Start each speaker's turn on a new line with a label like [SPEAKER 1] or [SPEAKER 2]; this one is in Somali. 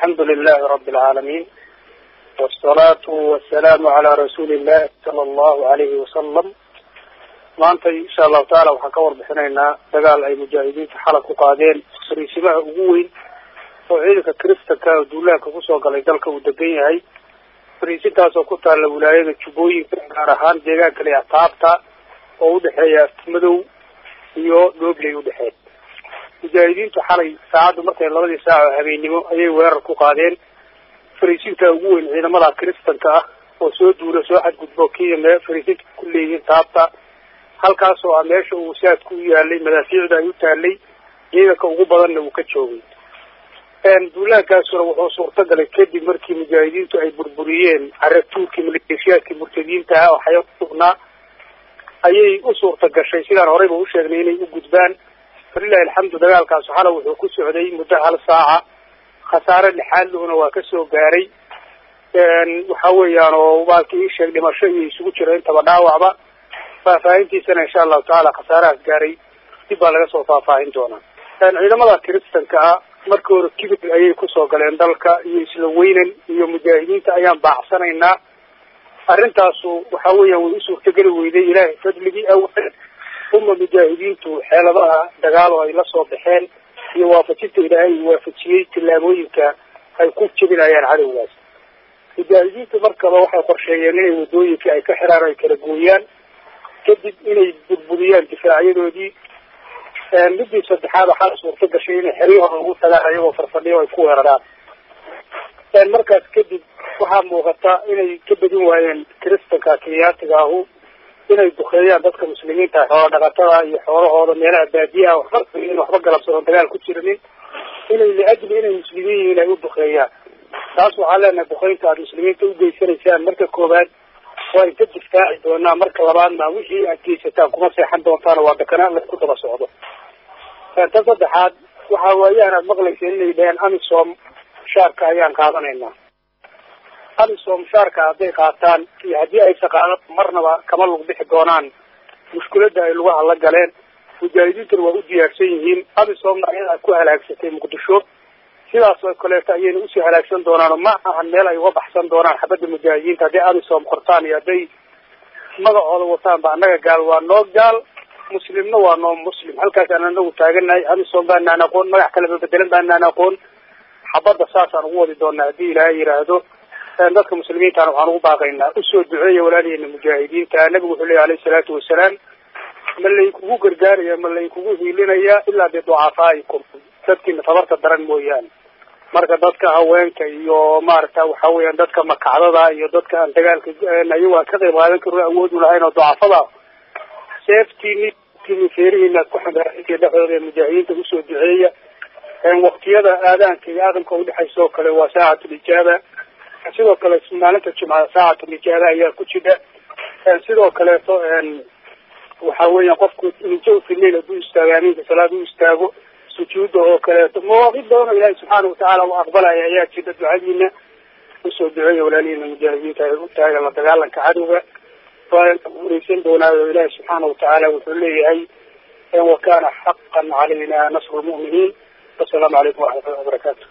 [SPEAKER 1] الحمد لله رب العالمين والصلاة والسلام على رسول الله صلى الله عليه وسلم maanta insha allahu taala waxaan ka warbixinaynaa dagaal ay mujaahidiinta xalab ku qaadeen fariisimaha ugu weyn oo ciidanka kristanka oo duulaanka kusoo galay dalka uu degan yahay fariisintaas oo ku taalla wilaayada jubbooyinka gaar ahaan deegaanka le taabta oo udhexeeya madow iyo dhobley udhexeeya mujaahidiintu xalay saacaddu markay labadii saac oo habeennimo ayay weerar ku qaadeen fariisinta ugu weyn ciidamada kristanka ah oo soo duula soo xadgudbo kiya mee fariisinta ku leeyihiin taabta halkaas oo ah meesha uu saadku u yaalay madaafiicda ay u taalay ciidanka ugu badanna uu ka joogay duulaankaasuna wuxuu suurta galay kadib markii mujaahidiintu ay burburiyeen caratuurkii maleeshiyaadkii murtadiinta ah oo xaya kusugnaa ayay u suurta gashay sidaan horeyba u sheegnay inay u gudbaan walilahi alxamdu dagaalkaasu xala wuxuu ku socday muddo hal saaca khasaare lixaadluna waa kasoo gaaray waxa weeyaan oo baalkii ii sheeg dhimasho iyo isugu jira intaba dhaawacba faahfaahintiisana insha allahu tacaala khasaarahaas gaaray dib baa laga soo faahfaahin doonaa ciidamada kristanka ah markii hore kibir ayay kusoo galeen dalka iyo isla weynan iyo mujaahidiinta ayaan baacsanaynaa arrintaasu waxa weeyaan way u suurtageli weyday ilaahay fadligii awal uma mujaahidiintu xeeladaha dagaal oo ay la soo baxeen iyo waafajinta ilaahay uu waafajiyey tillaabooyinka ay ku jebinayaan cadowgaas mujaahidiintu markaba waxay qorsheeyeen inay wadooyinkii ay ka xiraan ay kala gooyaan kadib inay burburiyaan difaacyadoodii midii saddexaad waxaa suurta gashay inay xeryahooda ugu tagaan ayagoo farfadhiyo ay ku weeraraan markaas kadib waxaa muuqata inay ka badin waayeen kristanka kenyaatiga ahu inay dukeeyaan dadka muslimiinta xoola dhaqatada iyo xoolahooda meelaha baadiyaha waxba waxba galabsadon dagaal ku jiranin inay liajli inay muslimiin yihiin ay u dukeeyaan taas waxaan leenahay dukeynta aada muslimiinta ugeysanaysaan marka koowaad waa inka difaaci doonaa marka labaadna wixii aad geysataan kuma seexan doontaana waa dakanaan laku daba socdo tan saddexaad waxa waayahan aad maqlayseen inay dhaheen amisom shaarka ayaan qaadanaynaa amisom shaarka hadday qaataan iyo haddii aysan qaadan marnaba kama lug bixi doonaan mushkiladda ay lugaha la galeen mujaahidiintuna waa u diyaarsan yihiin amisomna ayadaa ku halaagsatay muqdisho sidaas oo kaleeto ayayna usii halaagsan doonaan ma ahan meel ay uga baxsan doonaan xabadda mujaahidiinta hadday amisom qortaan iyo hadday magacooda wataan ba annaga gaal waa noo gaal muslimna waa noo muslim halkaas aan anagu taaganahay amisom baanaan aqoon magac kaleba bedelan baanaan aqoon xabadda saasaan ugu wadi doonaa haddii ilaahay yidhaahdo dadka muslimiintana waxaan ugu baaqaynaa usoo duceeya walaaliheena mujaahidiinta nabigu wuxuu leeya alayhi salaatu wasalaam ma laykugu gargaaraya ma laykugu hiilinaya ilaa biducafaaikum dadkiina tabarta daran mooyaane marka dadka haweenka iyo maaragta waxa weeyaan dadka makacdada iyo dadka aan dagaalka ayago aan ka qayb qaadan karno awood u lahayn oo ducafada seeftiini feerihiina ku xambaarintay dhexdooda ee mujaahidiinta usoo duceeya waktiyada aadaanka iyo aadamka udhexaysa oo kale waa saacatul ijaaba sidoo kale maalinta jumcada saacatul ijaaba ayaa ku jira sidoo kaleeto waxa weeyaan qofku injo filail hadduu istaago amiinka salaad u istaago sujuuda oo kaleeto mawaaqid badan oo ilaahi subxaana watacaala u aqbalaya ayaa jira ducadiina usoo duceeya walaalihiina mujaahidiinta ay u taagan la dagaalanka cadowga waa ureysan doonaayo ilaahi subxaana watacaala wuxuu leeyahay wakana xaqan calayna nasru lmu'miniin wasalaamu calaykum waraxmatullahi wabarakatu